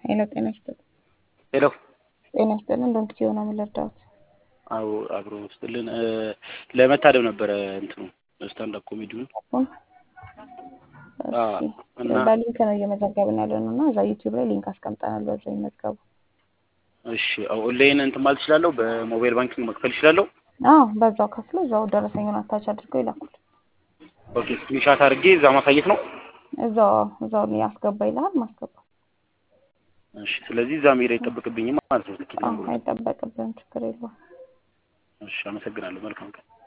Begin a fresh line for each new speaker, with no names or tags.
ሄሎ ጤና ይስጥልኝ።
ሄሎ
ጤና ይስጥልኝ። እንደምት የሆነ ምን ልርዳዎት?
አዎ አብሮ ውስጥልን ለመታደም ነበረ እንትኑ ስታንዳፕ ኮሜዲውን
አሁን
አዎ፣ እና
በሊንክ ነው እየመዘገብን ያለ ነው እና እዛ ዩቲዩብ ላይ ሊንክ አስቀምጠናል። በዛ ይመዝገቡ።
እሺ ኦንላይን እንትን ማለት እችላለሁ። በሞባይል ባንኪንግ መክፈል እችላለሁ።
አዎ በዛው ከፍሎ እዛው ደረሰኙን አታች አድርገው ይላኩል።
ኦኬ ስክሪንሻት አድርጌ እዛ ማሳየት ነው።
እዛው እዛው ያስገባ ይልሃል ማስገባ።
እሺ ስለዚህ እዛ መሄድ አይጠበቅብኝም ማለት ነው። ትኬት
አዎ
ለመቁረጥ።
አይጠበቅብህም፣ ችግር የለውም።
እሺ አመሰግናለሁ። መልካም ቀን